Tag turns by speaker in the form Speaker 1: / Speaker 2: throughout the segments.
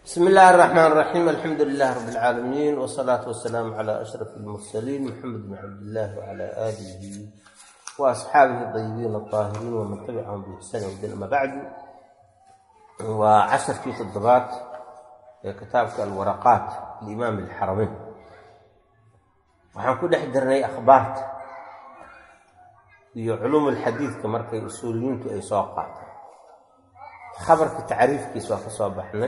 Speaker 1: bsmi illaahi الرaxmaan الraxiim alxamdu lilah rab اlcaalamiin wsalaatu wasalaamu cla ashraf اlmursaliin maxamed bn cabdillaah wcla aalihi wa asxaabihi dayibiin aطaahiriin waman tabicahum biixsani wdin ama bacdu waa casharkii toddobaad ee kitaabka alwaraqaat limaam اlxarameyn waxaan ku dhex jirnay akhbaarta iyo culuum alxadiidka markay usuuliyiintu ay soo qaataan khabarka tacriifkiis waa ka soo baxnay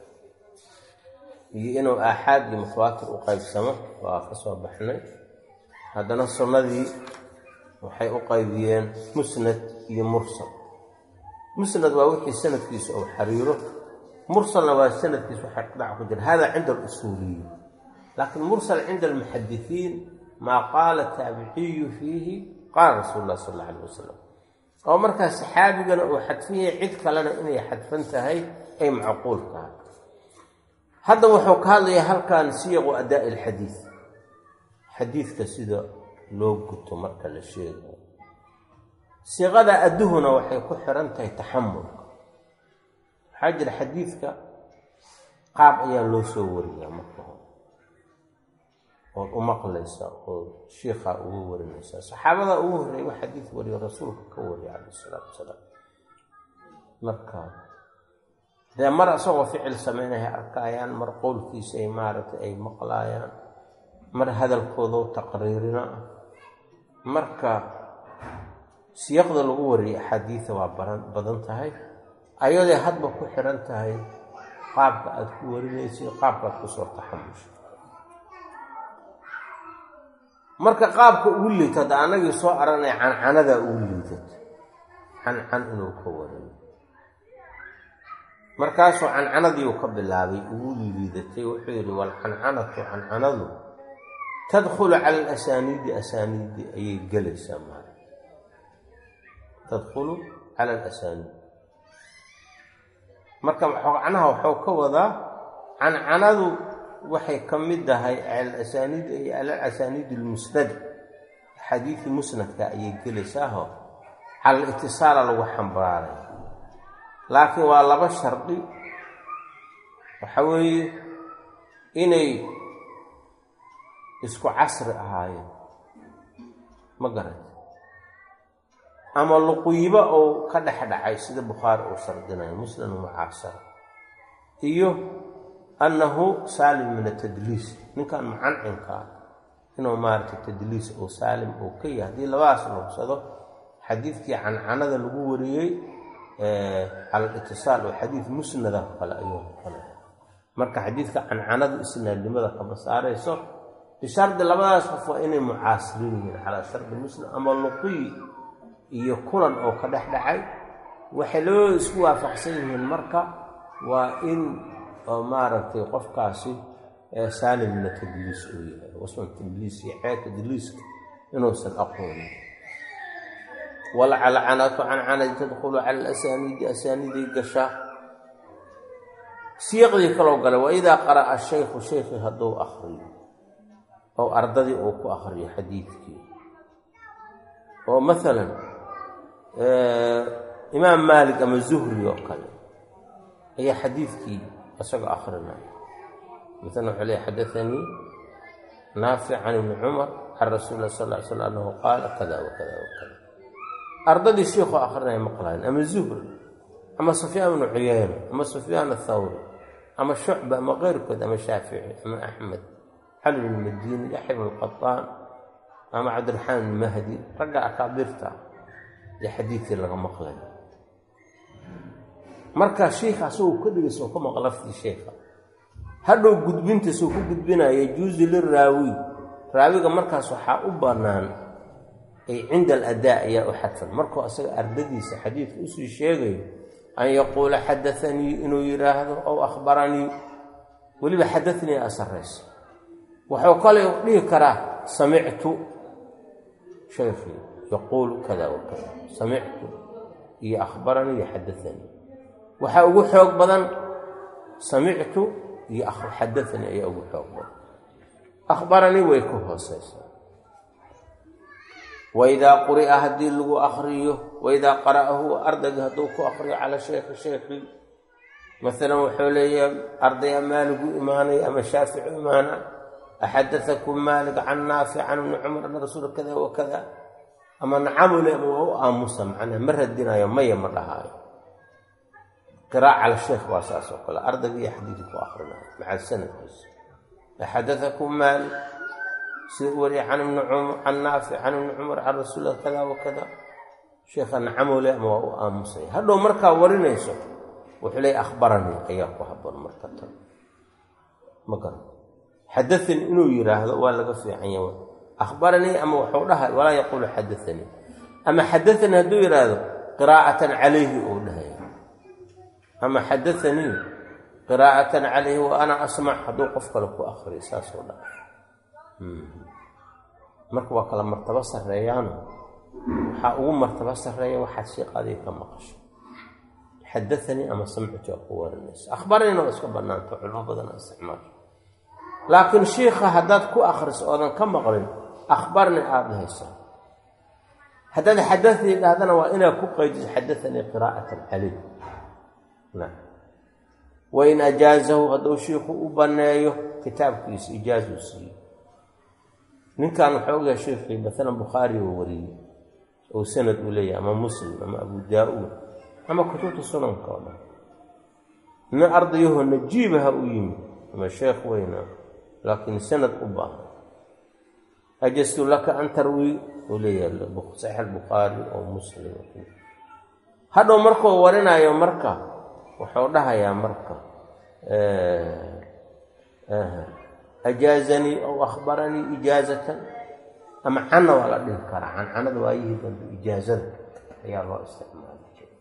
Speaker 1: iyo inuu aaxaad iyo mutawaatir u qaybsamo waa ka soo baxnay haddana sunnadii waxay u qaybiyeen musnad iyo mursal musnad waa wixii sanadkiisa uu xariiro mursalna waa sanadkiisa waxa dhac ku jira hada cinda alusuuliyiin laakiin mursal cinda almuxadisiin maa qaala taabiciyu fiihi qaala rasuulu lah sal alla alayh wasalam oo markaa saxaabigana uu xadfan yahay cid kalena inay xadfan tahay ay macquul tahay hadda wuxuu ka hadlayaa halkan siyaqu adaa ilxadiid xadiidka sida loo guto marka la sheegayo siiqada adduhuna waxay ku xiran tahay taxamulka waxaa jira xadiidka qaab ayaa loo soo wariyaa marka hore ood u maqlaysa oo shiikaa ugu warinaysaa saxaabada ugu horreeya xadiid wariyo rasuulka ka wariya calayh isalaatu wasalaam marka dee mar isagoo ficil sameynaya arkaayaan mar qowlkiisa ay maaragtay ay maqlaayaan mar hadalkoodao taqriirina ah marka siyaqda lagu wariyay axaadiida waa baran badan tahay ayaday hadba ku xiran tahay qaabka aada ku warinaysa qaabka aad kusoo taxamusha marka qaabka ugu liita hadda anagii soo aranay cancanadaa ugu liidat cancan inuu ka wariyo markaasuu cancanadiiu ka bilaabay ugu liidatay wuxuu yidhi walcancanatu cancanadu tadkhulu cala alasaniidi asaaniidi ayay gelaysaa maala tadkhulu cala alasaniid marka macnaha waxuu ka wadaa cancanadu waxay ka mid tahay alasaniid ay alasaniid almusnada xadiidii musnadka ayay gelaysaaho cala itisaala lagu xambaaray laakiin waa laba shardi waxa weeye inay isku casri ahaayeen ma garat ama luquybo ou ka dhex dhacay sida bukhaari uu shardinayo muslim mucaasara iyo annahu saalim min atadliis ninkan mucancinka ah inuu maaragtay tadliis oo saalim uu ka yahay haddii labadaas lugsado xadiidkii cancanada lagu wariyey cala alitisaal oo xadiid musnada kale ayuu noqonaya marka xadiidka cancanada isnaadnimada kama saarayso bishardi labadaas qof waa inay mucaasiriin yihiin calaa shardi muslim ama luqiy iyo kulan oo ka dhex dhacay waxay labadooda isku waafaqsan yihiin marka waa in oo maaragtay qofkaasi saalim mina tadliis uu yahay wasman tadliis iyo ceeb tadliiska inuusan aqoonin walcalcanatu cancanadi tadkhulu cala alasaniidi asaaniiday gashaa siiqdii kaloo gala wa idaa qara'a shaykhu shaykhi hadduu akriyo oo ardadii uu ku akriyo xadiidkii oo maalan imaam maalik ama zuhri oo kale ayaa xadiidkii isagoo akrinaya maalan wuxuu leey xadaanii naafic can ibni cumar can rasuuli lah sal ly slam annahu qaala kada wakada wakada ardadii shiikhoo akrinaya maqlaayan ama zuhri ama sufyaan bnu cuyeyna ama sufyaan athawri ama shucba ama keyrkood ama shaafici ama axmed cali bn madiini yaxya bn qataan ama cabdiraxmaan bn mahdi ragga akaabirta ee xadiidkii laga maqlayo marka shiikha asagoo ka dhigaysa oo ka maqla laftii sheikha hadhow gudbintaisoo ku gudbinaya yajuusu liraawi raawiga markaas waxaa u bannaan ay cinda aladaa ayaa u xadfan markuu asaga ardadiisa xadiidka usii sheegayo an yaquula xadaanii inuu yidhaahdo ow akhbaranii weliba xadaanii a saraysa wuxuu kale dhihi karaa samictu shaykhi yaquulu kada wakada samictu iyo akhbaranii iyo xadaanii waxaa ugu xoog badan samictu iyo xadaanii ayaa ugu xoog badan akhbaranii way ka hooseysaa waidaa quri'a haddii lagu akriyo waidaa qara'ahu ardayga hadduu ku akriyo calaa shaykhi shaykhi maalan wuxuu leeyahay ardaya maaligu imaanay ama shaaficu imaana axadaakum maalik can naafic can ibni cumar ana rasuula kada wa kada ama nacamule ama waa u aamusa macnaha ma radinayo maya ma dhahaayo qiraaca al sheekh waa saas oo kale ardayga iyo xadiidka ku akrinayo maca sanadkiisa axadaakum maalik sida u wariya can ibni cumar can naafic can ibni cumar can rasuula kada wa kada sheekha nacamule ama waa u aamusaya hadhow markaa warinayso wuxuu leeya akhbaranii ayaa ku haboon marka tan ma garan xadaanii inuu yidhaahdo waa laga fiican yahay akhbaranii ama wuxuu dhahay walaa yaquulu xadaanii ama xadaanii hadduu yidhaahdo qiraa'atan calayhi uu dhahaya ama xadaanii qiraa'atan calayhi wa ana asmac hadduu qof kale ku akriyo saasuu dhahay marka waa kala martabo sarreeyaano waxaa ugu martabo sarreeya waxaad sheeqaadiga ka maqasho xadaanii ama samciti oo ku warinaysa akhbaraniina waa iska bannaanta culmo badan isticmaasho laakiin shiikha haddaad ku akhriso oodan ka maqlin akhbarni aada haysaa haddaad xadaanii dhahdana waa inaad ku qaydiso xadaanii qiraa'atan calayh wain ajaazahu hadduu shiikhu u banneeyo kitaabkiisa ijaazuu siiyo ninkan waxaa ogaha shiikhii maalan bukhaari oo wariyey oo sanad uu leeyahay ama muslim ama abu daa-uud ama kutubta sunanka oo dhan nin ardayahoo najiibaha u yimid ama sheekh weyna laakiin sanad u baahan ajastu laka an tarwi uu leeyahay saxiix albukhaari oo muslim hadhow markuu warinayo marka wuxuu dhahayaa marka ajaazanii aw akhbaranii ijaazatan ama canna waa la dhihi karaa cancanada waayihii dambe ijaazada ayaa loo isticmaali jiray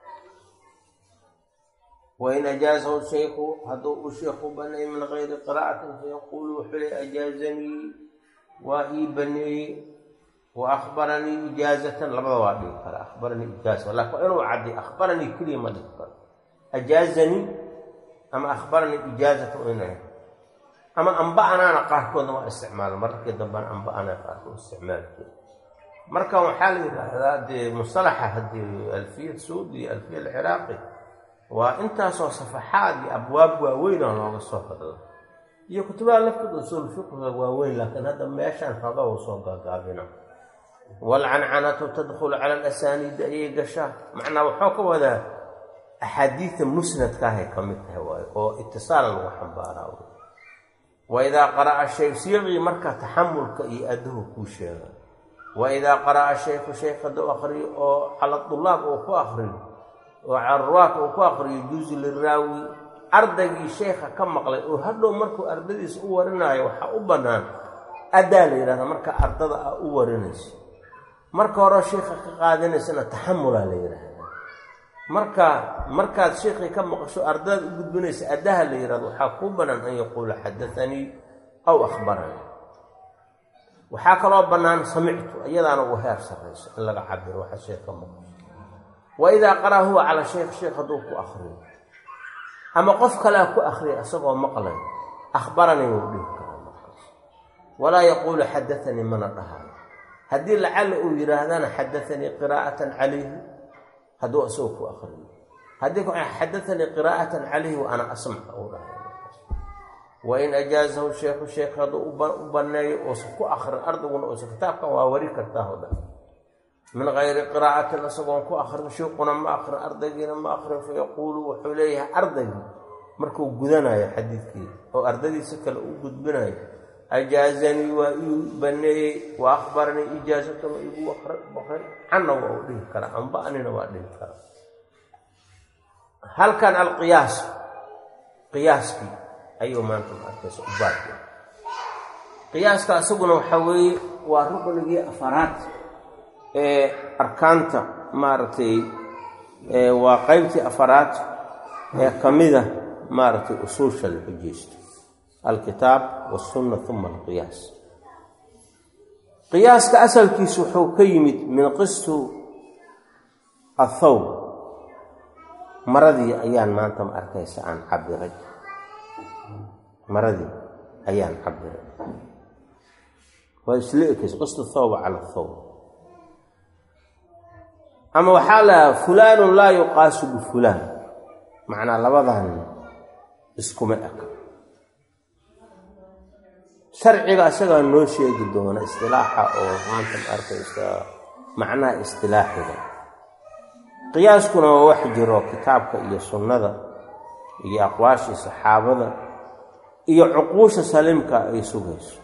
Speaker 1: wain ajaazahu shaykhu hadduu u sheekhu baneeyey min gayri qiraa'atin fayaquulu wuxuu le ajaazanii waa ii baneeyey wa akhbaranii ijaazatan labada waa dhihi kara akhbaranii ijaaza lakin waa inuu cadday akhbaranii keliya ma dhihi karo ajaazanii ama akhbaranii ijaazatan inay ama amba-anaana qaarkoodna waa isticmaala mararkii dambena amba-anaa qaarkood isticmaali jira marka waxaa la yidhaahdaa dee musalaxa haddii alfiya saudi iyo alfiya alciraaqi waa intaasoo safaxaad iyo abwaab waaweyn oo looga soo hadlo iyo kutubaha laftooda usuul fiqhiga waaweyn laakiin hadda meeshaan haba uu soo gaagaabina waalcancanatu tadkhulu cala alasaniidi ayay gashaa macnaa waxuu ka wadaa axaadiida musnadkaahay ka mid tahay waayo oo itisaala lagu xambaaraa waidaa qara'a shay siiqii marka taxamulka iyo adduhu kuu sheega waidaa qara'a shaykhu shaykh hadduu akriyo oo cala dulaab uu ku akriyo oo cararuwaat uu ku akriyo juuzu liraawi ardaygii sheykha ka maqlay oo hadhow markuu ardadiisa u warinaayo waxaa u bannaan addaa la yidhahda marka ardada a u warinayso marka hore sheikha ka qaadanaysana taxamulaa la yidhaahdaa marka markaad sheikii ka maqasho ardadaad u gudbinaysa addaha la yidhahdo waxaa kuu bannaan an yaquula xadaanii aw akhbaranii waxaa kaloo bannaan samictu iyadaana uu heer sarrayso in laga cabiro waxa sheekh ka maqasho wa idaa qaraa huwa calaa sheekh sheekh hadduu ku akriyo ama qof kalea ku akriya isagoo maqlay akhbaranii wuu dhihi karaa markaas walaa yaquulu xadaanii mana dhahaayo haddii lacalla uu yidhaahdana xadaanii qiraa'atan calayhi hadduu isagoo ku akriyo haddii xadaanii qiraa'atan calayhi wa ana asmaca uu dhahay wain ajaazahu sheekhu sheekh hadduu u banneeyo uusan ku akrin ardayguna uusan kitaabkan waa wari kartaa o dhan min gayri qiraa'atin isagoon ku akrin shiiquna ma akrin ardaygiina ma akrin fayaquulu wuxuu leeyahay ardaygii markuu gudanayo xadiidkii oo ardadiisa kale u gudbinayo ajaazanii waa ii baneeyey wa akhbaranii ijaazatama igu baqray canna waa u dhihi karaa amba-nina waa dhihi karaa halkan alqiyaas qiyaaskii ayuu maanta ma arkaysa u baarka qiyaaska isaguna waxaa weeye waa ruqnigii afaraad ee arkaanta maaragtay waa qeybtii afaraad ee ka mida maaragtay usuusha la xujeysto alkitaab wasunna uma alqiyaas qiyaaska asalkiisu wuxuu ka yimid min qistu athawb maradii ayaan maanta ma arkaysa aan cabiray maradii ayaan cabiray waa isla ekaysa qistu thawba cala thawb ama waxaa lahaa fulaanun laa yuqaasu bifulaan macnaa labadan iskuma eka sharciga isagaa noo sheegi doona istilaaxa oo maanta ma arkaysa macnaha istilaaxiga qiyaaskuna waa wax jiro kitaabka iyo sunnada iyo aqwaashii saxaabada iyo cuquusha saliimka ay sugayso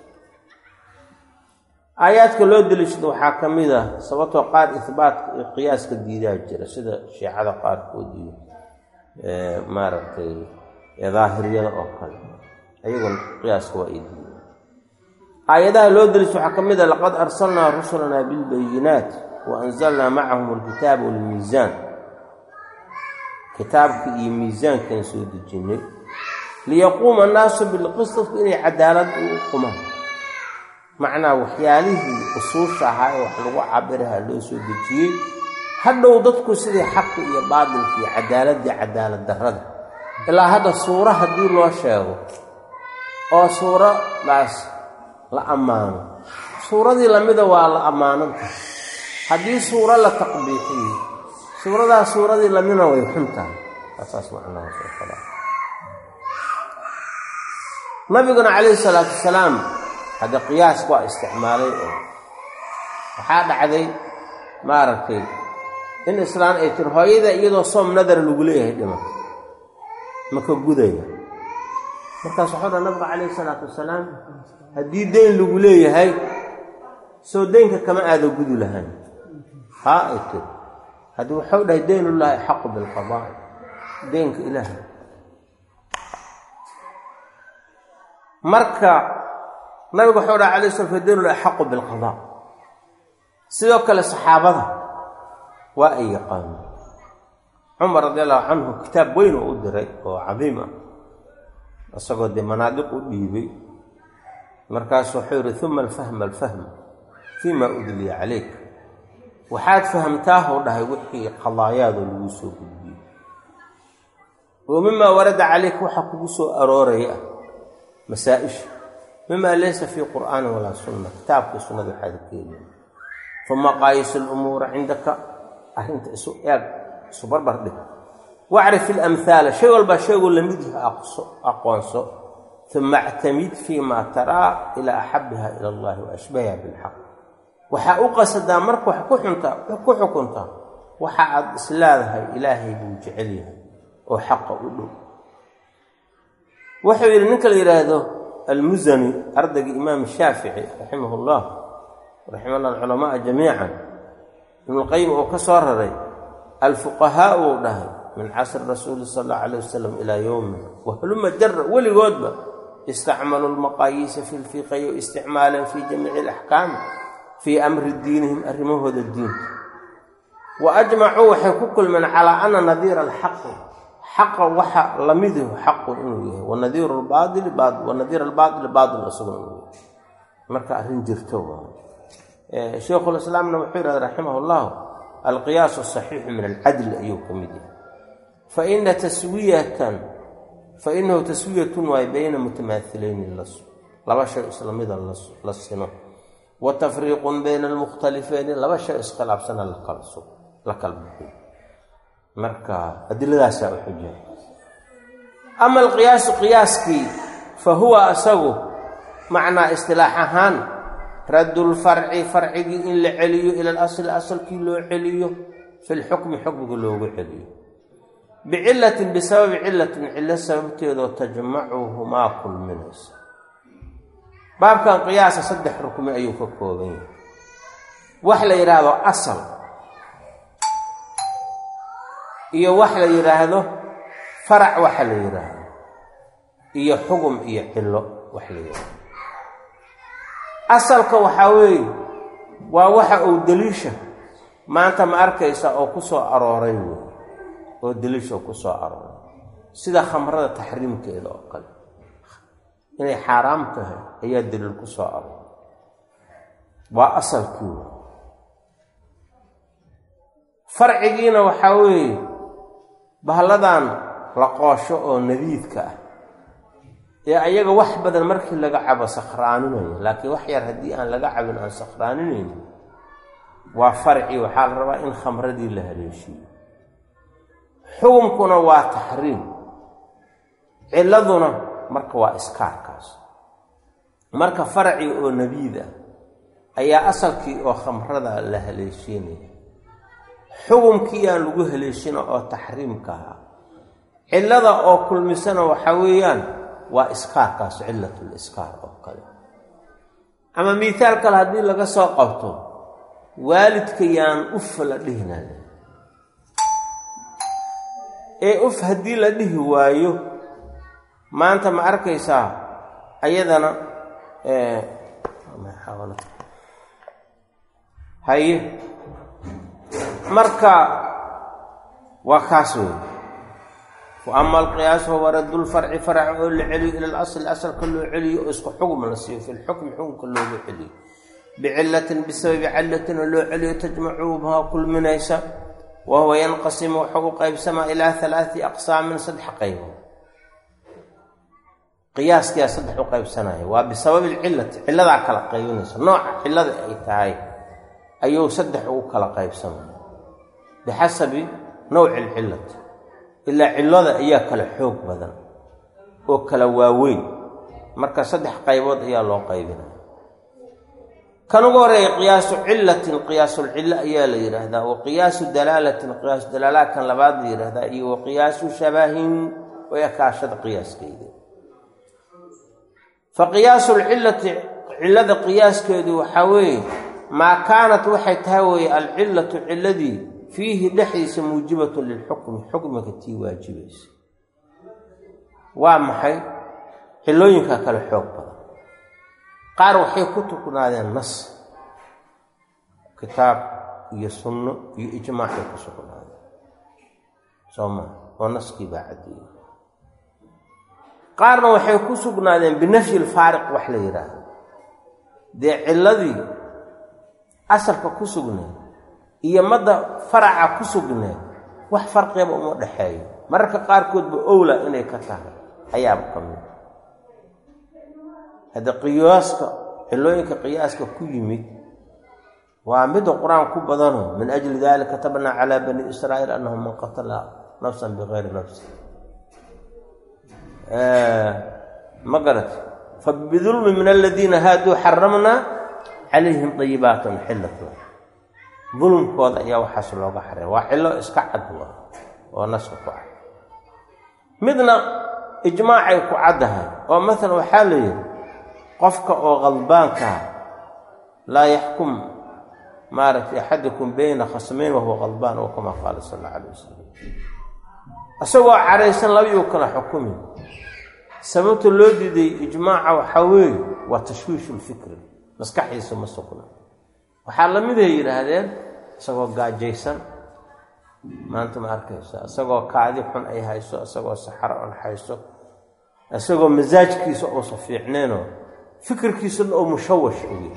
Speaker 1: aayaadka loo deliishado waxaa ka mid ah sababtoo qaar ihbaatka iyo qiyaaska diidaa jira sida shiicada qaarkood iyo maaragtay daahiriyada oo kale ayaguna qiyaaska waa ay diida aayadaha loo deliisha waxaa ka mid ah laqad arsalnaa rusulanaa bilbayinaat wa anzalnaa macahum alkitaaba walmiisaan kitaabka iyo miisaankan soo dejinnay liyaquuma annaasu bilqisdku inay cadaalad u qumaan macnaa waxyaalihii usuusha ahaa ee wax lagu cabiraha loo soo dejiyey hadhow dadku sidii xaqi iyo baatilka iyo cadaaladii cadaalad darrada ilaa hadda suuro haddii loo sheego oo suuradaas la ammaano suuradii lamida waa la ammaananta haddii suuro la taqbiixiyo suuradaas suuradii lamidna way xun tahay asaas macnahaas oo kale nabiguna calayhi salaatu wasalaam hadda qiyaas waa isticmaalay oo waxaa dhacday maaragtay in islaan ay tiri hooyada iyadoo soom nadar lagu leeyahay dhimato maka gudaya markaas waxau dha nabiga calayhi salaatu wasalaam haddii deyn lagu leeyahay soo deynka kama aada gudi lahaan haa ay tiri haddii waxau dhahay deynullaahi axaqu bilqadaa deynka ilaahay marka nabigu waxau dhaha alay slam fadeynul axaqu bilqadaa sidoo kale saxaabada waa ay yaqaano cumar radi allahu canhu kitaab weyn oo u diray oo cadiim ah isagoo dee manaadiq u dhiibay markaasu wuxuu yihi uma alfahma alfahma fii ma udliya calayk waxaad fahamtaahuu dhahay wixii qadaayaadoo lagu soo gudbiyey wa mimaa warada calayk waxa kugu soo arooraya ah masaa-isha mima laysa fii qur'aanin walaa sunna kitaabkii sunnada waxaad keeliya uma qaayis lumuura cindaka arrinta isu eeg isu barbar dhig wacrif ilamhaala shay walbaa sheegoo lamid yaha aqoonso uma actamid fii ma taraa ilaa axabiha ila allahi wa ashbahiha bilxaq waxaa u qasadaa marka wax ku xuntaa ku xukuntaa waxa aad isleedahay ilaahay buu jecel yahay oo xaqa u dhow wuxuu yidhi ninka la yidhaahdo almusani ardaygii imaam shaafici raximah llah raxima llah alculamaaa jamiican ibnulqayim uu ka soo raray alfuqahaa uu dhahay min casri rasuuli sala allahu alayh wasalam ilaa yowmina wahluma jara weligoodba istacmaluu lmaqaayiisa fi lfiqayo isticmaalan fii jamiici alaxkaami fii amri diinihim arrimahooda diinta wa ajmacuu waxay ku kulmeen calaa ana nadiira alxaqi xaqa waxa lamiduhu xaqun inuu yahay wanadiir lbaaili wanadiir albaaili baatil isaguna inuu yahay marka arrin jirto waa sheikhulislaamna wuxuu yidhahda raximah llahu alqiyaasu asaxiixu min alcadli ayuu ka mid yahay faina taswiyatan fainahu taswiyatun waay bayna mutamaahilayni laba shay islamida la sino wa tafriiqun bayna almukhtalifeyni laba shay iskhilaafsana la kala bixiyo marka adiladaasaa u xuja ama alqiyaasu qiyaaskii fa huwa asagu macnaa istilaax ahaan raddulfarci farcigii in la celiyo ila alasli asalkii loo celiyo fi lxukmi xukmiga loogu celiyo bicilatin bisababi cilatin cilo sababteedoo tajmacuhumaa kulminaysa baabkan qiyaasa saddex rukmi ayuu ka kooban yahay wax la yidhaahdo asal iyo wax la yidhaahdo farac waxa la yidhaahdo iyo xugum iyo cillo wax la yidhaahdo asalka waxaa weeye waa waxa uu deliisha maanta ma arkaysa oo ku soo arooray wey oo deliisha oo ku soo arooray sida khamrada taxriimkeeda oo kale inay xaaraam tahay ayaa daliil ku soo arooray waa asalkii wey farcigiina waxaa weeye bahalladan la qoosho oo nadiidka ah ee ayaga wax badan markii laga cabo sakhraaninaya laakiin wax yar haddii aan laga cabin aan sakhraaninayni waa farci waxaa la rabaa in khamradii la haleeshiyo xukunkuna waa taxriim ciladuna marka waa iskaarkaas marka faracii oo nebiid ah ayaa asalkii oo khamrada la haleeshiinaya xukunkii aan lagu haleeshina oo taxriimka ahaa cillada oo kulmisana waxaa weeyaan waa iskaarkaas cillatul iskaar oo kale ama miihaal kale haddii laga soo qabto waalidka yaan ufa la dhihinale ee uf haddii la dhihi waayo maanta ma arkaysaa ayadana haye marka waa kaas wey wa ama alqiyaas huwa raddu lfarci farac oo la celiyo ila alasli asalka loo celiyo oo isku xugm la siiyo fi lxukmi xukunka loogu celiyo bicilatin bisababi cilatin oo loo celiyo tajmacuubaha kulminaysa wa huwa yanqasimu wuxuu u qaybsamaa ilaa halaati aqsaamin saddex qaybood qiyaaskiyaa saddex u qaybsanaya waa bisababi lcilati ciladaa kala qaybinaysa nooca cilada ay tahay ayuu saddex ugu kala qaybsamaya bixasabi nawci alcilati ilaa cillada ayaa kala xoog badan oo kala waaweyn marka saddex qaybood ayaa loo qaybinaya kan ugu horeeya qiyaasu cilatin qiyaasulcillo ayaa la yidhaahdaa wa qiyaasu dalaalatin qiyaasu dalaalaha kan labaad la yidhaahdaa iyo wa qiyaasu shabahin oo ekaashada qiyaaskeeda fa qiyaasu lcilati cillada qiyaaskeedu waxaa weeye maa kaanat waxay tahay weeye alcillatu cilladii fiihi dhexdiisa muujibatun lilxukmi xukmiga tii waajibaysa waa maxay cillooyinka kale xoog badan qaar waxay ku tuknaadeen nas kitaab iyo sunno iyo ijmaacay ku sugnaadeen soo maa oo naskii baa caddeeyey qaarna waxay ku sugnaadeen binafyi lfaariq wax la yidhaahdo dee cilladii asalka ku sugneed iyo madda faraca ku sugneed wax farqiyaba uma dhexeeyo mararka qaarkoodba owla inay ka tahay ayaaba ka mid hadda qiyaaska cillooyinka qiyaaska ku yimid waa midda qur-aan ku badano min ajli dalika katabnaa calaa bani israa'iil annahu man qatala nafsan bikayri nafsi ma garat fabidulmi min aladiina haaduu xaramnaa calayhim dayibaatun xillat dulmkooda ayaa waxaas looga xareey waa cillo iska cad waa oo naska ku cad midna ijmaacay ku caddahay oo maalan waxaa la yidhi qofka oo qalbaankaa laa yaxkum maaragtay axadukum bayna khasmayn wahuwa qalbaan oo kama qaala sal alla alay wasalam isagoo caraysan labayuu kala xukumi sababta loo diiday ijmaaca waxaa weeye waa tashwiishu lfikri maskaxdiisa ma sugna waxaa la mid ay yidhaahdeen isagoo gaajaysan maanta ma arkaysa isagoo kaadi xun ay hayso isagoo saxaro on hayso isagoo masaajkiisa uusa fiicneenoo fikirkiisana oo mushawash uyahay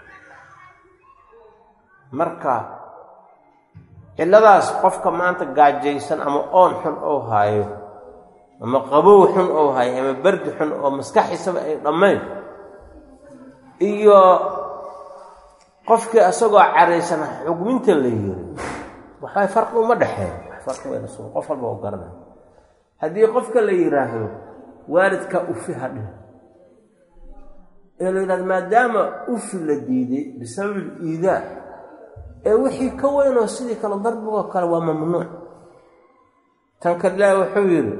Speaker 1: marka cilladaas qofka maanta gaajaysan ama oon xun oo haayo ama qabow xun oo haayo ama bardi xun oo maskaxiisaba ay dhammayn iyo qofkii isagoo caraysan xugminta la yiri waxbay farqi uma dhexeeya wax farqi wayna sugan qof walba oo garanaya haddii qofka la yidhaahdo waalidkaa ufi hadhin ee la yidhahdo maadaama ufi la diiday bisababi liidaa ee wixii ka weynoo sidii kale darbigoo kale waa mamnuuc tan kale ilaahi wuxuu yidhi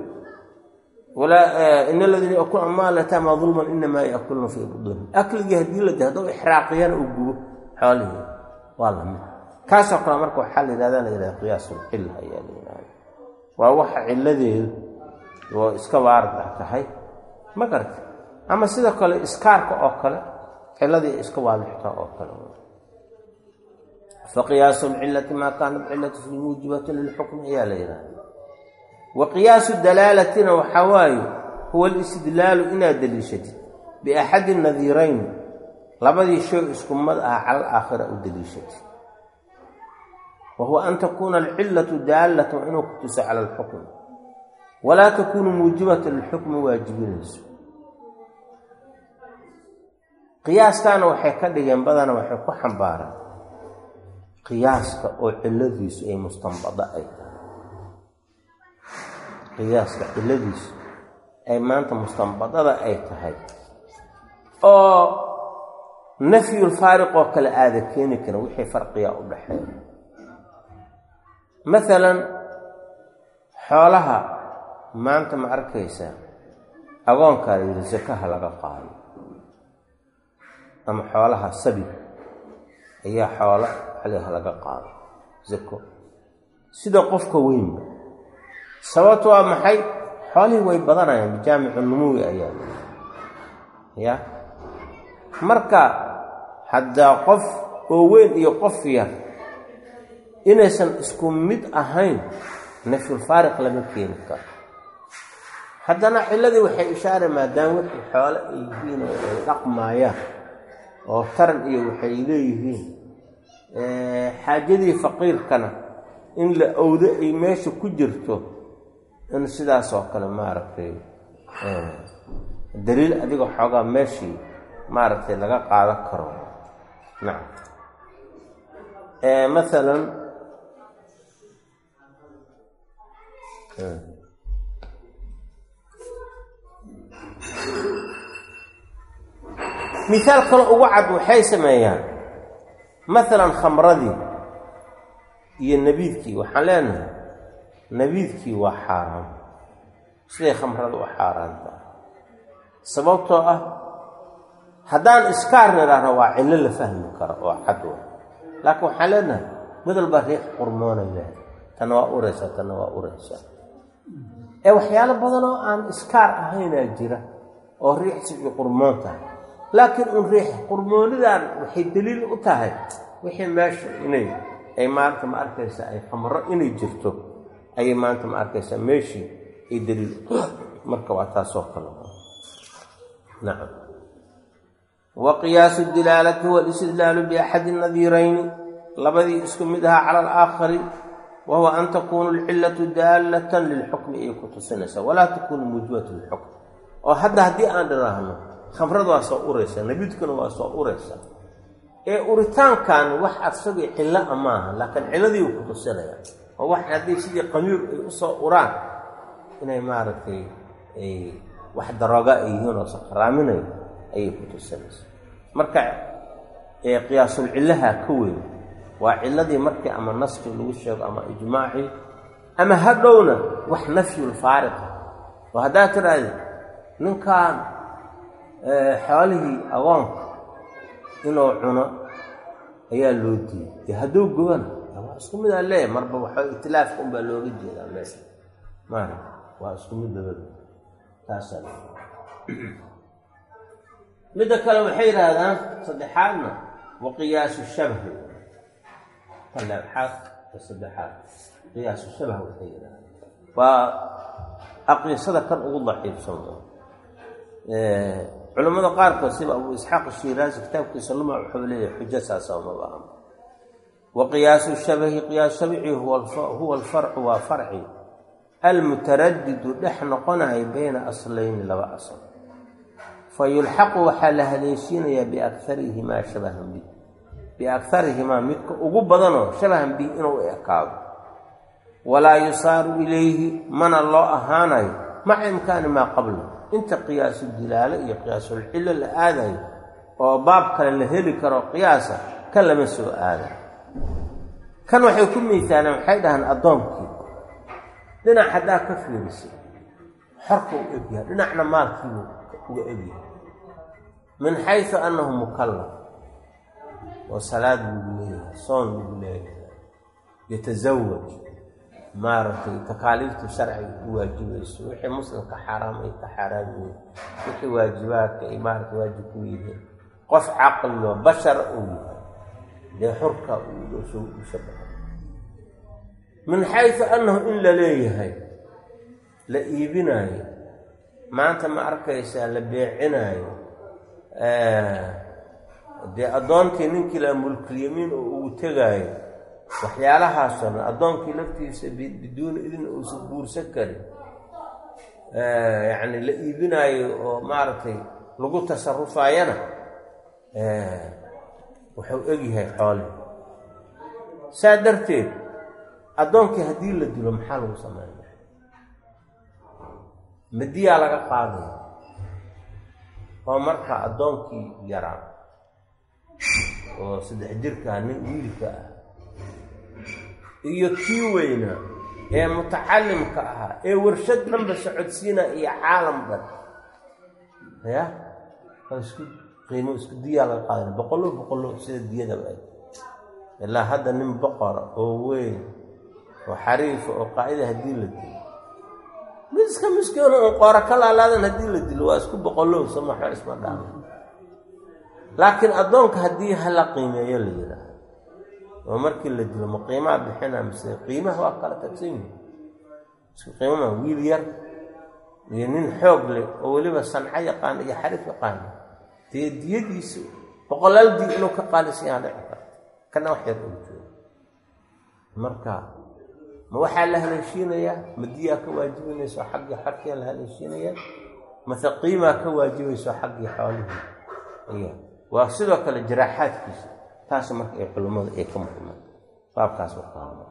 Speaker 1: in aladiina yakulu amaal yataama dulman inamaa yakuluna fii buduuni akligii haddii la di hadduu ixraaqiyana uu gubo xoolihii waa lamid kaasoo kale marka waxaa la yidhahda la yidhahda qiyaasulcilla ayaa la yidhahda waa waxa cilladeedu oo iska waarad ah tahay ma garta ama sidoo kale iskaarka oo kale cilladii iska waadixtaa oo kale faqiyaasu lcillati maa kaanat cillatu fi muujibatin lilxukmi ayaa la yidhahda wa qiyaasu dalaalatina waxaa waaye huwa alistidlaalu inaad daliishatid biaxadi nadiirayn labadii shay isku mad ah cala alaakhira u daliishatid wa huwa an takuuna alcillatu daallatan inuu ku tuso cala alxukmi walaa takuunu muujibatan lilxukmi waajibinayso qiyaaskaana waxay ka dhigeen badana waxay ku xambaaraan qiyaaska oo cilladiisu ay mustanbado ay tahay qiyaaska ciladiisu ay maanta mustanbadada ay tahay oo nafyulfaariq oo kale aada keeni karin wixii farqigaa u dhaxeeya maalan xoolaha maanta ma arkaysaa agoonkaa la yidhi sakaha laga qaado ama xoolaha sabi ayaa xoolo xaliha laga qaado zako sida qofka weynba sababto waa maxay xoolihii way badanayaan bijaamicu numuwi ayaa ya marka haddaa qof oo weyn iyo qof yar inaysan isku mid ahayn nafyulfaariq lama keeni karo haddana ciladii waxay ishaare maadaama wixii xoole ay yihiin oo ay dhaqmaayaan oo taran iyo waxay leeyihiin xaajadii faqiirkana in la owdo ay meesha ku jirto in sidaas oo kale maaragtay daliil adiga xoogaa meeshii maaragtay laga qaadan karo nacam maalan mihaal kale ugu cad waxay sameeyaan maalan khamradii iyo nabiidkii waxaan leenahay nabiidkii waa xaaraan siday khamrada u xaaraantaa sababtoo ah haddaan iskaar nidhaahno waa cillo la fahmi karo oo cad wa laakiin waxaan leenahay mid walba riix qurmoonay leehay tanna waa uraysaa tanna waa uraysaa ee waxyaalo badan oo aan iskaar ahaynaa jira oo riixsi iyo qurmoon tahay laakiin un riix qurmoonidan waxay daliil u tahay wixii meesha inay ay maanta ma arkaysa ay khamro inay jirto ayay maanta ma arkaysaa meeshii ay daliil marka waa taasoo kale nacam wa qiyaasu dilaalati huwa alistidlaalu biaxadi nadiirayni labadii isku mid ahaa cala alaakhari wa huwa an takuunu alcillatu daallatan lilxukmi ayay ku tusinaysaa walaa takuunu muujibatu lilxukm oo hadda haddii aan dhiraahno khamrada waa soo uraysaa nabiidkuna waa soo uraysaa ee uritaankan wax asagii cillo a maaha laakiin cilladii uu ku tusinaya oo wax haddii sidii qamiir ay usoo uraan inay maaragtay ay wax darooga ay yihiin oo sakaraaminayo ayay ku tusinaysaa marka qiyaasul cillaha ka weyn waa cilladii markii ama naski lagu sheego ama ijmaacii ama hadhowna wax nafyulfaariqa oo haddaad tidhaahdi ninkan xoolihii agoonka inuu cuno ayaa loo diiyey dee hadduu gubana waa isku mid aan leeyahay marba waxa itilaafka unbaa looga jeedaa meesha maara waa isku mid labada taasaa midda kale waxay yidhaahdaan saddexaadna wa qiyaasu shabahi talaxaad saddexaad qiyaasu shabah waxay yidhahdaan waa aqiisada kan ugu daciifsan culamada qaarkood sida abu isxaaq shiraasi kitaabkiisa luma wuxuu leeyahay xujo saasa umaba aha wa qiyaasu shabahi qiyaas shabici huwa alfarcu waa farci almutaradidu dhex noqonayo bayna aslayni laba asl fa yulxaqu waxaa la haleeshiinayaa biakarihimaa shabahan bi biakarihimaa midka ugu badanoo shabahan bi inuu ekaado walaa yusaaru ilayhi mana loo ahaanayo maca imkaani maa qabla inta qiyaasu dilaalo iyo qiyaasulcillo la aadayo oo baab kale la heli karo qiyaasa kan lama soo aadayo kan waxay ku miisaaleen waxay dhahaan addoonkii dhinac haddaa ka fiirisay xorka u egyahay dhinacna maalkiibu uga egyahay min xaysu annahu mukallaf oo salaad buugu leeyahay soon buugu leeyahay yatasawaj maaragtay takaaliiftu sharciga ku waajibayso wixii muslimka xaaraam ay ka xaaraam yihiin wixii waajibaadka ay maaragta waajib ku yihiin qof caqlilo bashar uu yahay dee xurka uu shabaha min xaysu annahu in la leeyahay la iibinaayo maanta ma arkaysaa la beecinaayo dee addoonkii ninkii la mulkulyamiin oo ugu tegaayo waxyaalahaasoo dhan addoonkii laftiisa biduuni idin uusan guursan karin yacni la iibinaayo oo maaragtay lagu tasarufaayana wuxuu egyahay xoole saa darteed addoonkii haddii la dilo maxaa lagu sameynaya madiyaa laga qaadaya oo marka addoonkii yaraa oo saddex jirkaa nin wiilka ah iyo kii weynaa ee mutacalimka ahaa ee warshad dhanba socodsiina iyo caalam dhan ya isku qiimo isku diyaa laga qaadana boqollo boqollo sida diyadaba ay ilaa hadda nin boqora oo weyn oo xariifa oo qaacida haddii la dilo mid iska miskiino un qoora ka laalaadan haddii la dilo waa isku boqollow samaxo isma dhaama laakiin addoonka haddii hala qiimeeyo la yidhaaho oo markii la dilo ma qiimaa bixina mise qiimaha waa kala tagsan yihi isku qiimama wiil yar iyo nin xoog leh oo weliba sanco yaqaan iyo xariif yaqaan dee diyadiisu boqolaal diin inuu ka qaalisan yaha dhici karta kana wax yar oo joogo marka ma waxaa la haleeshiinayaa ma diyaa ka waajibinayso xaggii xarkiya la haleeshiinayaa mase qiimaa ka waajibayso xaggii xoolihii iya waa sidoo kale jaraaxaadkiisa taas marka ay culimmadu ay ka muhimaan baabkaas wakaama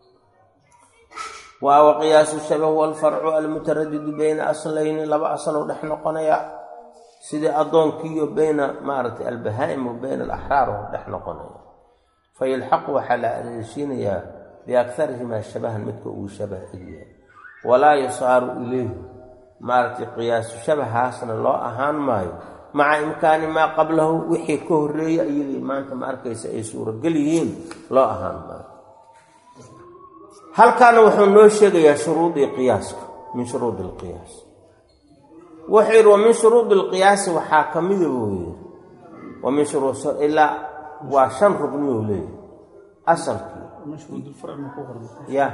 Speaker 1: waa wa qiyaasu shabah walfarcu almutaradidu bayna aslayni laba asalow dhex noqonaya sidii addoonkiiyo bayna maaragtay albahaa'im wa bayna alaxraar oo dhex noqonaya fa yulxaqu waxaa la haleeshiinayaa biaktarihimaa shabahan midka uu shabah egyahay walaa yusaaru ilayhi maaragtay qiyaasu shabahaasna loo ahaan maayo maca imkaani maa qablahu wixii ka horreeya iyagii maanta ma arkaysa ay suurogel yihiin loo ahaan maayo halkaana wuxuu noo sheegayaa shuruudii qiyaaska min shuruudi alqiyaas wuxuu yidhi wa min shuruudi alqiyaasi waxaa ka mida buu yidhi wa min shuruu ilaa waa shan rugni uu leeyahy asalkii ya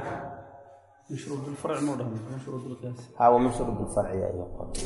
Speaker 1: ha wa min shuruud lfarci yaa ii qor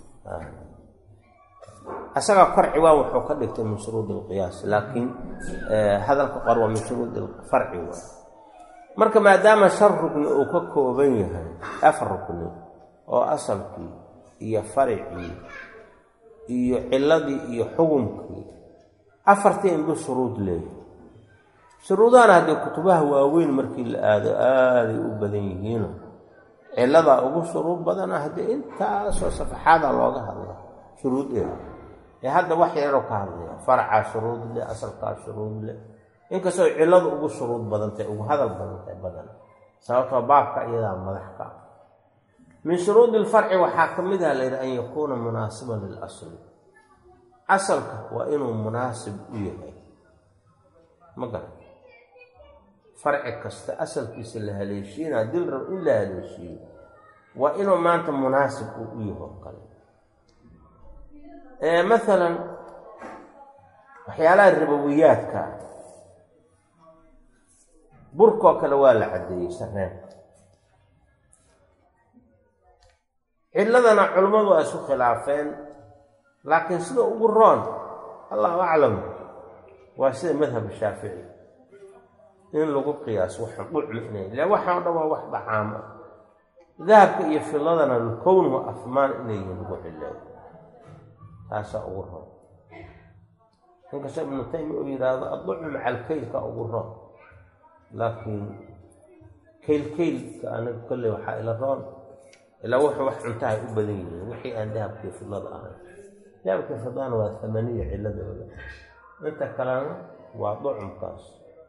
Speaker 1: asaga kor ciwaan wuxuu ka dhigtay min shuruudi alqiyaas laakiin hadalka qor waa min shuruudi alfarci waa marka maadaama shan rugni uu ka kooban yahay afar rugni oo asalkii iyo faricii iyo ciladii iyo xukumkii afartii inbuu shuruud leeyahay shuruudahana haddii kutubaha waaweyn markii la aado aaday u badan yihiino ciladaa ugu shuruud badana haddii intaasoo safaxaada looga hadla shuruudeeda ee hadda wax yaroo ka hadlaya faracaa shuruud leh asalkaa shuruud leh inkastoo ciladu ugu shuruud badantahy ugu hadal badantahay badan sababtoo baabka iyadaa madax ka ah min shuruudi ilfarci waxaa ka mid ah layidhi an yakuuna munaasiban lilasli asalka waa inuu munaasib u yahay ma garan farci kasta asalkiisa la haleeshiina dil rab in la haleeshiiyo waa inuu maanta munaasib uu u yaho kale maalan waxyaalaha ribowiyaadka burkoo kale waa la caddeeyey sareenka ciladana culimmadu waa isku khilaafeen laakiin sida ugu roon allahu aclam waa sida madhab shaafici in lagu qiyaaso waxaan dhucma inay ila waxaan o dhan waa wax dhacaama dahabka iyo filadana lkown wa afmaan inay yihiin lagu cileeyo taasaa ugu roon inkastoo ibnu taymiya uu yidhaahdo adducmu maca alkeylka ugu roon laakiin keyl keylka aniga kolley waxaa ila roon ilaa wuxuu wax cuntahay u badan yihiin wixii aan dahabkii fidlada ahayn dahabkii fidlana waa tamaniya ciladooda inta kalena waa ducumkaas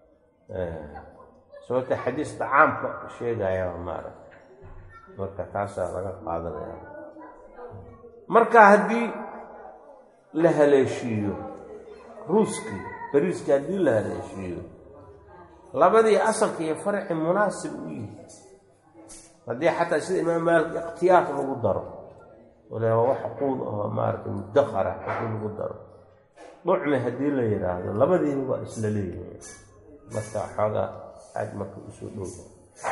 Speaker 1: sababta xadiis dacaamka sheegaya maarag marka taasaa laga qaadanaya marka haddii la haleeshiiyo ruuskii bariiskii haddii la haleeshiiyo labadii asalka iyo farci munaasib u yihi haddii xataa sida imaam maalik ikhtiyaar lagu daro wala wax quud oo maaragtay mudakara haddii lagu daro ducmi haddii la yidhaahdo labadiiba waa isla leeyihiin marka xoogaa aad marka usoo dhowda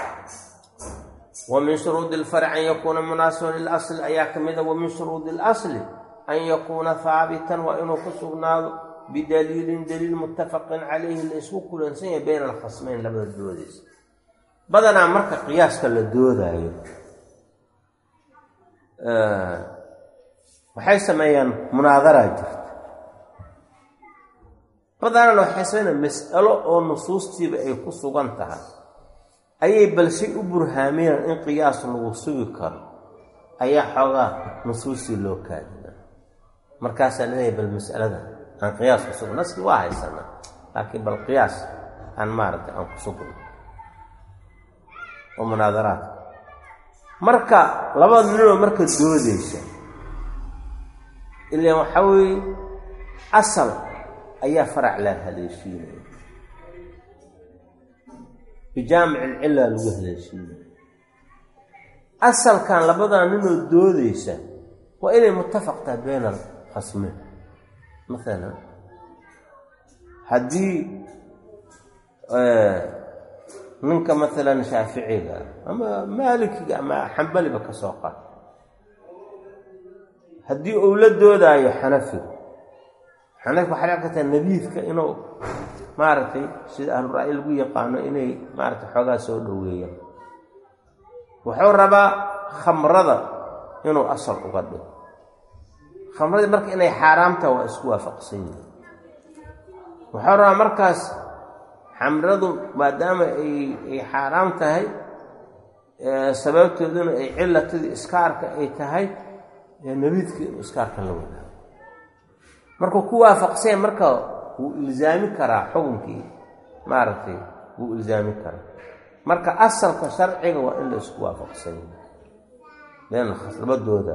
Speaker 1: wa min shuruudi ilfarci an yakuuna munaasiban lilasli ayaa ka mida wa min shuruudi ilasli an yakuuna haabitan waa inuu ku sugnaado bidaliilin daliil muttafaqin calayhi la isku kulansan yahay bayna alkhasmeyn labada doodaysa badanaa marka qiyaaska la doodaayo waxay sameeyaan munaadaraa jirta badanana waxay sameynaa mas'alo oo nusuustiiba ay ku sugan tahay ayay balse u burhaaminaan in qiyaas lagu sugi karo ayaa xoogaa nusuustii loo kaadina markaasaa leeyahay bal mas'alada aan qiyaas ku sugno naski waa haysanaa laakiin bal qiyaas aan maaragtay aan ku sugno oo munaadaraadka marka labada ninoo marka doodaysa ilaan waxaa weeye asal ayaa farac la haleeshiinaya bijaamic alcilla lagu haleeshiinaya asalkan labadaa ninoo doodaysa waa inay muttafaq tahay bayna alkhasmeyn maalan haddii ninka maalan shaaficiga ama maalikiga ama xambaliba ka soo qaad haddii uu la doodaayo xanafiga xanafiga waxaa dhici kartaa nabiidka inuu maaragtay sida ahlu ra'yi lagu yaqaano inay maaragtay xoogaa soo dhoweeyaan wuxuu rabaa khamrada inuu asal uga dhigo khamradii marka inay xaaraamtaha waa isku waafaqsan yihin wuxuu rabaa markaas xamradu maadaama ay ay xaaraam tahay sababtooduna ay cilatadii iskaarka ay tahay nabiidka inuu iskaarka la wadaago markuu ku waafaqsanya marka wuu ilzaami karaa xukunkii maaragtay wuu ilzaami karaa marka asalka sharciga waa in la isku waafaqsanya been labadooda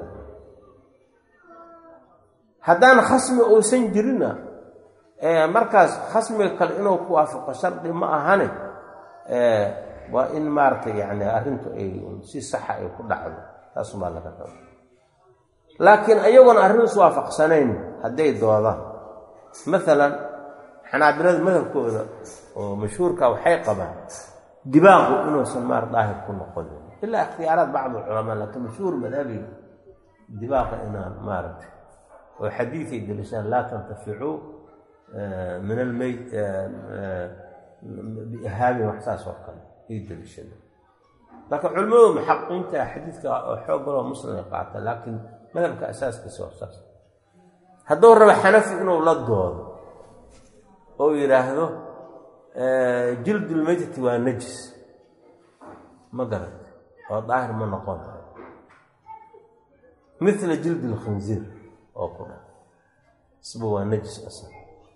Speaker 1: haddaan khasmi uusan jirinna markaas khasmiga kale inuu ku waafaqo shardi ma ahane waa in maaragtay yani arrintu ay si saxa ay ku dhacdo taasumaa laga raba laakiin ayagoona arrin is waafaqsanayn hadday doodaan maalan xanaabilada madhabkooda oo mashhuurka waxay qabaan dibaaqu inuusan maar daahir ku noqonin ilaa ikhtiyaaraat bacd alculamaa laakiin mashhuur madhabiga dibaaqa inaan maaragtay oo xadiiday delishaan laa tantaficuu min almeyd biihaamin wax saas oo kale ay delishada laakiin culimmadu muxaqiqiinta xadiidka oo xoog baloo muslim ay qaata laakiin madhabka asaaskiisa waa saas hadduu rabo xanafi inuu la doodo oo yidhaahdo jildulmeytati waa najis ma garat oo daahir ma noqon mila jildi lkhinziir oo ku dha isba waa najis asag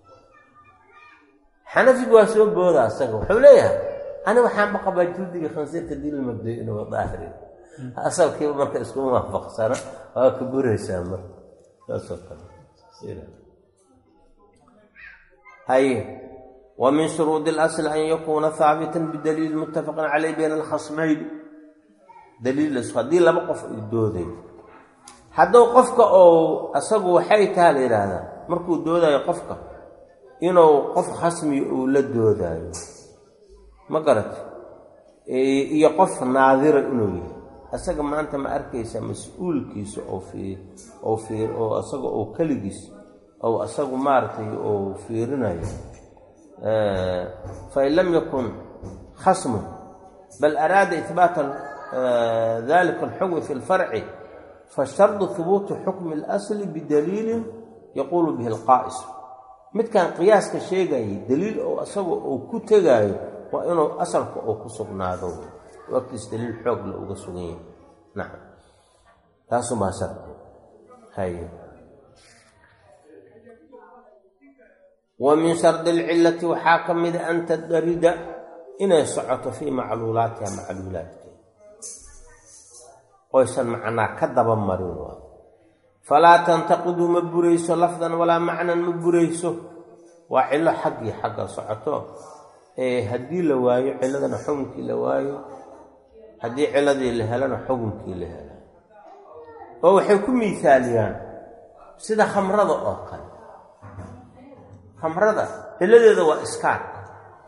Speaker 1: xanafigu waa soo booda asaga wuxuu leeyahay ani waxaanba qabaa jildiga khinsiirka dil mabday inuu daahiri asalkiiba marka iskuma waafaqsana waa ka buraysaa marka saasoo kale haye wa min shuruudi اlasl an yakuuna haabitan bidaliili muttafaqin caleyh bayna alkhasmayn daliil haddii laba qof ay dooday hadduu qofka ou asagu waxay taha la yidhaahdaa markuu doodayo qofka inuu qof khasmi uu la doodaayo ma garata iyo qof naadira inuu yahay asaga maanta ma arkaysa mas-uulkiisa oo fii oo fii oo asaga oo keligiis ou asagu maaragtay ou fiirinayo fain lam yakun khasmun bal araada ihbaata dalika alxukmi fi lfarci fashardu hubuuti xukmi اlasli bidaliilin yaquulu bihi alqaa'is midkan qiyaaska sheegayay daliil oo asaga uu ku tegaayo waa inuu asalka uu ku sugnaado wagtiis daliil xoog la uga sugan yahay nacam taasumaa shardi haye wa min shardi alcillati waxaa ka mida an tadarida inay socoto fii macluulaatiha macluulaadkeeda oysan macnaa ka daba marin waa falaa tantaqidu ma burayso lafdan walaa macnan ma burayso waa cillo xaggii xagga socoto ee haddii la waayo cilladana xukunkii la waayo haddii ciladii la helana xukunkii la hela oo waxay ku miisaaliyaan sida khamrada oo kale khamrada cilladeeda waa iskaarka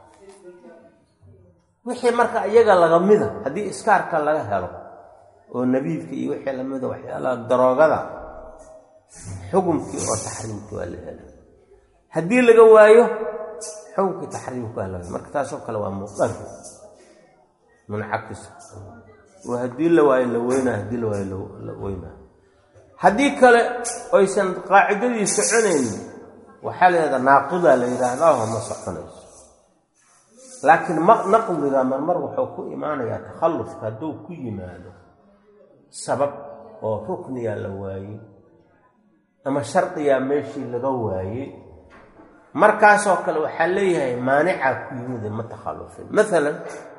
Speaker 1: wixii marka iyaga laga mida haddii iskaarka laga helo oo nabiidka iyo wixii lamida waxyaalaha daroogada xukumkii oo taxriimkii waa la hela haddii laga waayo xukunkii taxriimka waa la hela marka taasoo kale waa muqar muncakis oo haddii la waayo la weynaa haddii la waayo la weynaa haddii kale oysan qaacidadii soconaynin waxaa la yidhahdaa naaqidaa la yidhaahdaho ma soconayso laakiin naqdiga marmar wuxuu ku imaanayaa takhallufka hadduu ku yimaado sabab oo rukniyaa la waayey ama shardiyaa meeshii laga waayey markaasoo kale waxaa leeyahay maanicaa ku yimide ma takhallufin maalan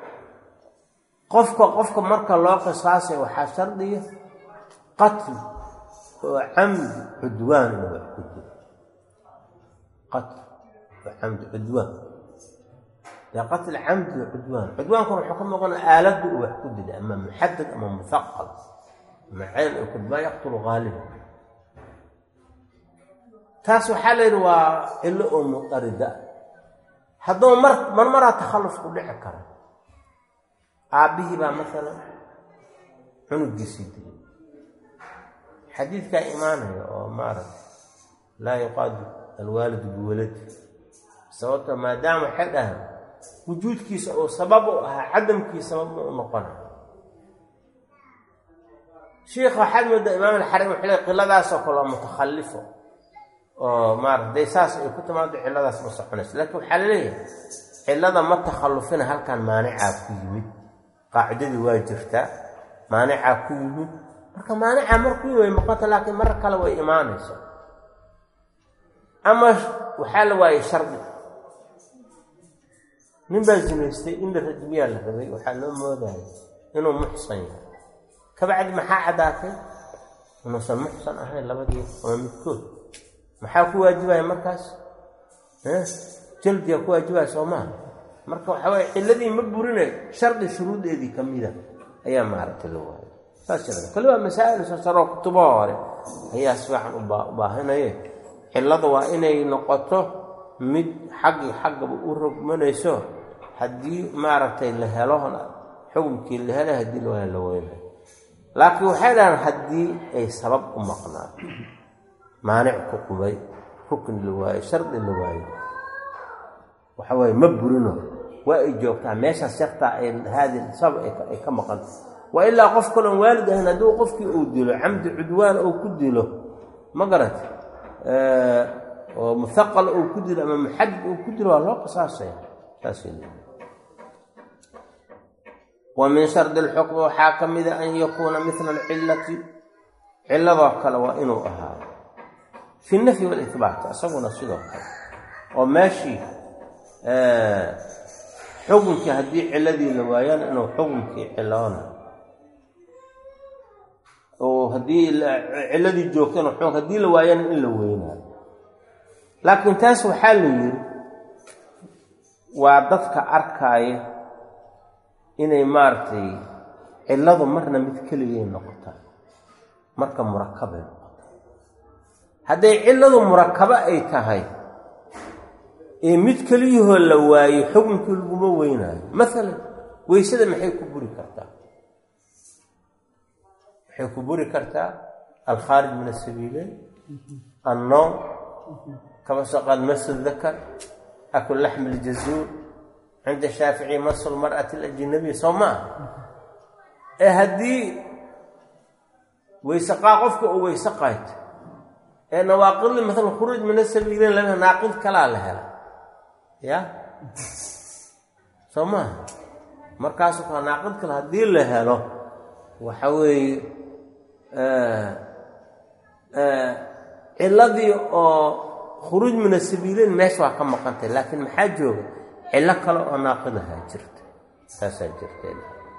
Speaker 1: qofka qofka marka loo qisaasay waxaa shardiya qatl oo camdi cudwaan ina wax ku dilo qatl oo camdi cudwaan dee qatl camdi o cudwaan cudwaankuna wuxuu ka muuqana aaladda uu wax ku dilay ama muxadad ama muhaqal ama ceyl oo kudbaa yaqtulu haaliba taas waxaa la yidhi waa cillo oo muqarida hadduu mar mar maraa takhalluf ku dhici kara aabbihii baa masalan cunugiisii dilay xadiidkaa imaanaya oo maaragta laa yuqaadu alwaalidu biwaladi sababto maadaama waxay dhahan wujuudkiisa oo sabab u ahaa cadamkii sabab ma u noqona shiikha waxaad moodaa imaam alxarim wuxuu le qiladaasoo kale oo mutakhallifo oo maarata day saas ay ku timaado cilladaas ma soconayso laakiin waxaa laleeyahay cillada ma takhallufina halkan maanicaa ku yimid qaacidadii waa jirtaa maanicaa ku yimid marka maanicaa marku yimid way noqota laakiin mar kale way imaanayso ama waxaa la waayey shardi nin baa zinaystay in la rajmiyaa la rabay waxaa loo moodaya inuu muxsan yahay kabacdi maxaa caddaatay inuusan muxsan ahayn labadii ama midkood maxaa ku waajibaya markaas jaldiyaa ku waajibaya soo maaha marka waxaa waye cilladii ma burinay shardi shuruudeedii ka mida ayaa maaragtay la waayay saas jirada kali waa masaa'il sasaroo kutubaha hore ayaa si fiican u baahinaye cillada waa inay noqoto mid xaggii xaggaba u rogmanayso haddii maaragtay la helo xukumkii la helay haddii loo helo la weynayo laakiin waxay dhahaan haddii ay sabab u maqnaato maanic ku qubay rukni la waayo shardi la waayo waxa waaye ma burino waa ay joogtaa meeshaas yartaa ay haadi sabab ay ka maqanta waa ilaa qof kaloon waalid ahayn hadduu qofkii uu dilo camdi cudwaan uu ku dilo ma garat oo muhaqal uu ku dilo ama muxadid uu ku dilo waa loo qisaasaya saasay wa min shardi alxukmi waxaa ka mida an yakuuna mila alcillati cilladoo kale waa inuu ahaado fi nafyi walibaat isaguna sidoo kale oo meeshii xukunkii haddii ciladii la waayana inuu xukunkii ciloona oo haddii ciladii joogtana xukunk haddii la waayana in la weynaayo laakiin taas waxaa la yidhi waa dadka arkaaya inay maaragtay cilladu marna mid keligay noqotaa marka murakabay noqota hadday cilladu murakabo ay tahay ee mid keliyahoo la waayo xukunkii laguma weynaayo maalan weysada maxay ku buri kartaa waxay ku buri kartaa alkhaarij min asabiileyn annoom kama soo qaad masu dakar akul laxmi iljazuur cinda shaafici masu lmar'ati alajnabiya soo maa ee haddii weyse qaa qofka uu weyse qaayto ee nawaaqidli maalan khuruuj min asabiileyn lama naaqid kalaa la hela ya soo maaha markaasu kaa naaqid kale haddii la helo waxa weeye ciladii oo khuruuj min asabiileyn meesha waa ka maqantay laakiin maxaa jooga cillo kale oo naaqidahaa jirta taasaa jirtee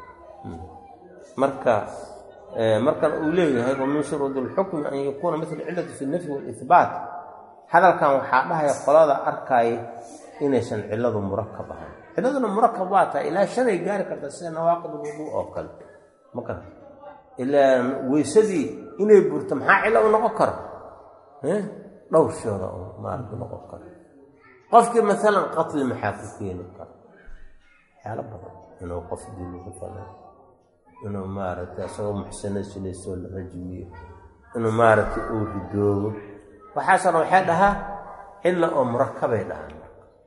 Speaker 1: marka markan uu leeyahay wa min shuruudi alxukmi an yakuuna mila cilati fi nafyi waalihbaat hadalkan waxaa dhahaya qolada arkaaya inaysan cilladu murakab ahayn cilladuna murakab waa tahay ilaa shanay gaari karta sida nawaaqid ulwuduu oo kale ma garata ilaa weysadii inay burto maxaa cillo u noqon karo dhowr shooda oo maaragta noqon karo qofkii maalan qatli maxaa ku keeni kara waxyaalo badan inuu qof dilo maalan inuu maaragtay isagoo muxsano sinaysoo la rajmiyo inuu maaragtay uu ridoobo waxaasona waxay dhahaa cilla oo murakabay dhahaan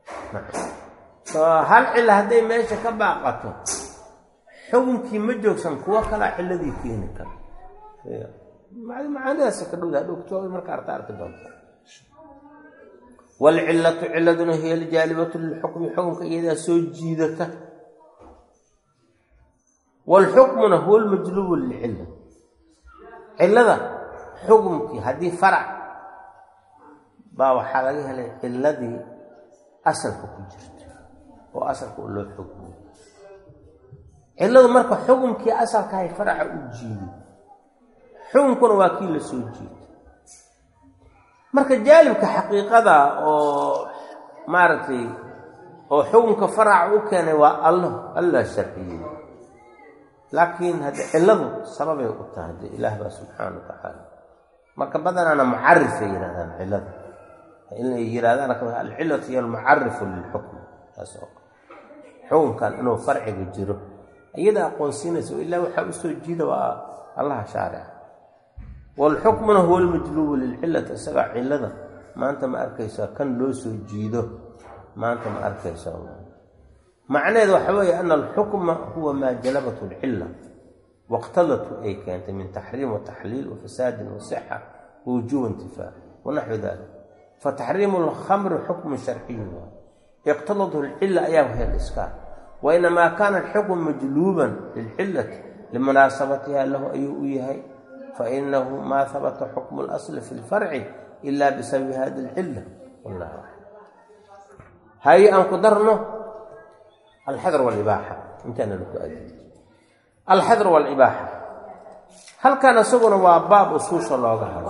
Speaker 1: hal cilla hadday meesha ka baaqato xukunkii ma joogsan kuwo kalaa cilladii keeni kara macaanidaas ka dhowda hadhowto marka arta arki doonta waalcillatu cilladuna hiya aljaalibatu lilxukmi xukunka iyadaa soo jiidata waalxukmuna huwa almajlubu lilcilla cillada xukumkii haddii farac baa waxaa laga helay cilladii asalka ku jirta oo asalka u loo xugmiyo cilladu marka xukumkii asalkahay faraca u jiiday xukunkuna waa kii la soo jiiday marka jaalibka xaqiiqada oo maaragtay oo xukunka faraca u keenay waa allah allah sharciyey laakiin hadde cilladu sababay u tahay de ilaah baa subxaana wa tacaala marka badanaana mucarifay yidhahdaan cillada inay yidhahdaan alcillatu hiyo almucarifu lilxukm taas oo xukunkan inuu farciga jiro iyada aqoonsiinaysa o ilaa waxaa usoo jiida waa allaha shaarica waalxukmuna huwa almajluubu lilcillati isagaa cillada maanta ma arkaysaa kan loo soo jiido maanta ma arkaysa macnaheedu waxa weeye ana alxukma huwa maa jalabathu alcilla waqtadatu ay keentay min taxriim wataxliil wafasaadin wasixa wawujuub intifaa wanaxwi dalik fataxriimu alkhamri xukmun sharciyu iqtadathu alcilla ayaa wahya liskaar wainamaa kaana alxukmu majluuban lilcillati limunaasabatiha lahu ayuu u yahay fainahu maa habata xukmu اlasli fi lfarci ila bisababi hadi alcilla wallah haye aan ku darno alxadr walibaaxa intaana laku adi alxadr walibaaxa halkan isaguna waa baab usuusha looga hadlo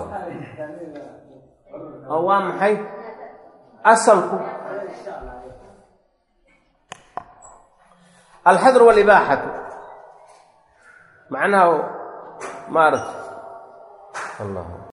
Speaker 1: oo waa maxay asalku alxadr walibaaxatu macnaha maarata allah